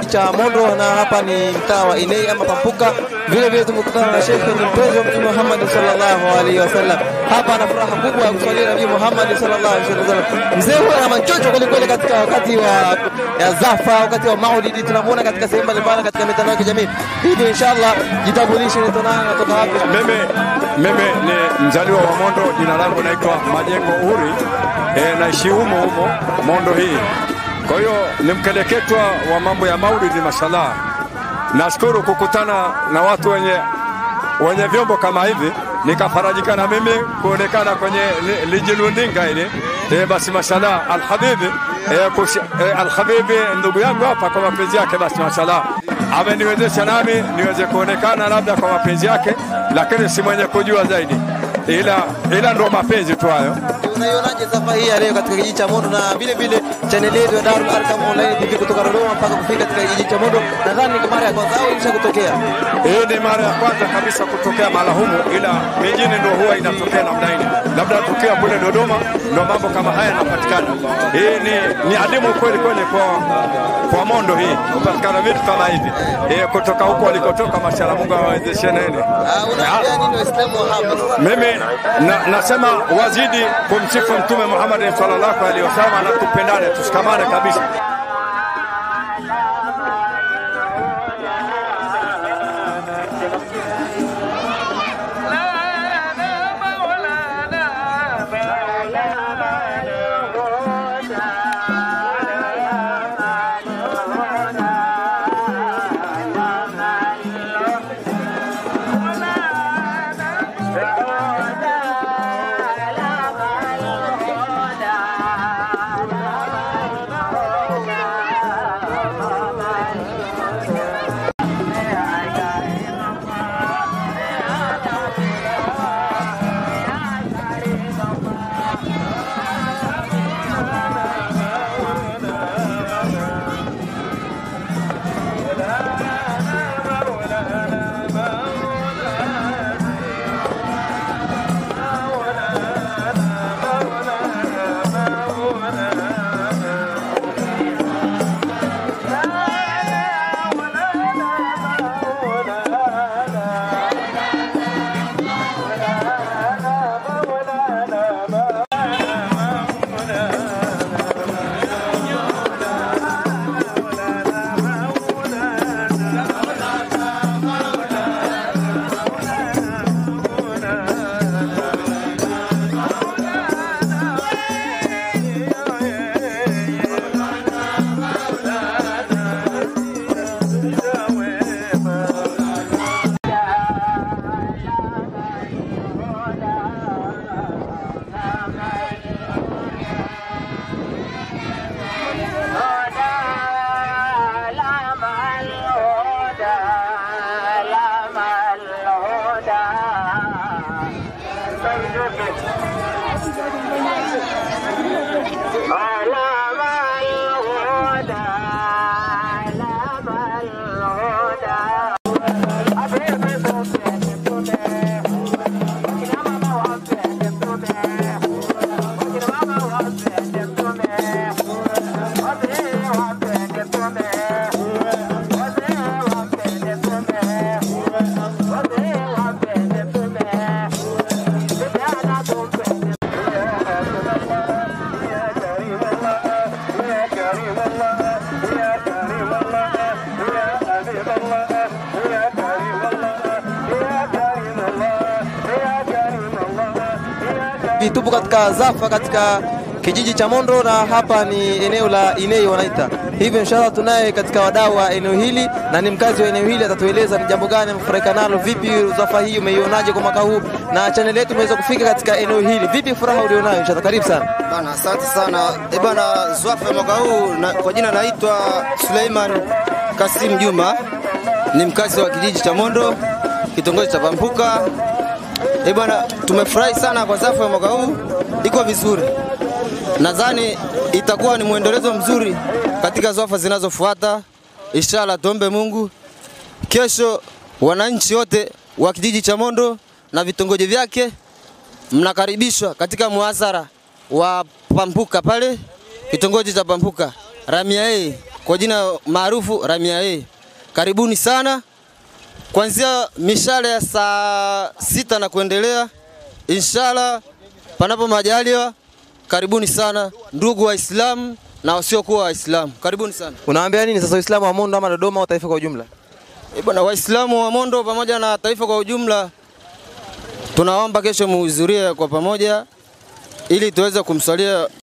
cha Mondo, na hapa ni mtaa wa Ilei ama Pampuka. Vile vile tumekutana na shekhe, ni mpenzi wa Mtume Muhammad sallallahu alaihi wasallam. Hapa ana furaha kubwa ya kuswalia Nabii Muhammad sallallahu alaihi wasallam. Mzee huyu ana manchocho kweli kweli katika wakati wa ya zafa, wakati wa maulidi, tunamuona katika sehemu mbalimbali katika mitandao ya kijamii. Hivi inshallah, jitambulishe, ni nani, natoka wapi? Mimi, mimi ni mzaliwa wa Mondo, jina langu naitwa Majengo Uri e, naishi humo humo Mondo hii. Kwa hiyo ni mkeleketwa wa mambo ya maulidi, mashallah. Nashukuru kukutana na watu wenye, wenye vyombo kama hivi nikafarajika na mimi kuonekana kwenye li- lijilundinga hili e, basi mashallah alhabibi e, kushi, e, alhabibi ndugu yangu hapa kwa mapenzi yake, basi mashallah ameniwezesha nami niweze kuonekana labda kwa mapenzi yake, lakini si mwenye kujua zaidi, ila ila ndo mapenzi tu hayo. Unaionaje safari hii ya leo katika kijiji cha Mondo na vile vile chaneli yetu ya Darul Arkam Online TV kutoka Dodoma mpaka kufika katika kijiji cha Mondo? Nadhani ni kwa mara ya kwanza au ilisha kutokea? Hii ni mara ya kwanza kabisa kutokea mahala humu, ila mijini ndo huwa inatokea namna hili, labda tukiwa kule Dodoma ndo mambo kama haya yanapatikana. Hii ni, ni adimu kweli kweli kwa, kwa Mondo hii kupatikana vitu kama hivi e, kutoka huko walikotoka. Mashallah, Mungu awawezeshe nene. Ah, Unaambia nini Waislamu wa hapa? Mimi na, nasema wazidi kumsifu Mtume Muhammad sallallahu alaihi wasallam na tupendane, tushikamane kabisa. Tupo katika Zafa katika kijiji cha Mondo na hapa ni eneo la Inei wanaita hivyo. Inshallah tunaye katika wadau wa eneo hili na ni mkazi wa eneo hili, atatueleza ni jambo gani amefurahika nalo. Vipi Zafa hii umeionaje kwa mwaka huu, na chaneli yetu imeweza kufika katika eneo hili, vipi furaha ulionayo? Inshallah, karibu sana Bana, asante sana e bana. Zwafa ya mwaka huu na, kwa jina naitwa Suleiman Kasim Juma, ni mkazi wa kijiji cha Mondo, kitongoji cha Pampuka. E bana, tumefurahi sana kwa Zwafa ya mwaka huu, iko vizuri. Nadhani itakuwa ni mwendelezo mzuri katika Zwafa zinazofuata. Inshallah, tuombe Mungu kesho wananchi wote wa kijiji cha Mondo na vitongoji vyake mnakaribishwa katika muhasara wa Pampuka pale kitongoji cha Pampuka Ramia A kwa jina maarufu Ramia A. Karibuni sana kuanzia mishale ya saa sita na kuendelea, inshallah, panapo majaliwa. Karibuni sana ndugu Waislamu na wasiokuwa Waislamu, karibuni sana. Unawaambia nini sasa Uislamu wa Mondo ama Dodoma au taifa kwa ujumla? Eh, bwana Waislamu wa Mondo pamoja na taifa kwa ujumla, tunaomba kesho muhudhurie kwa pamoja ili tuweze kumswalia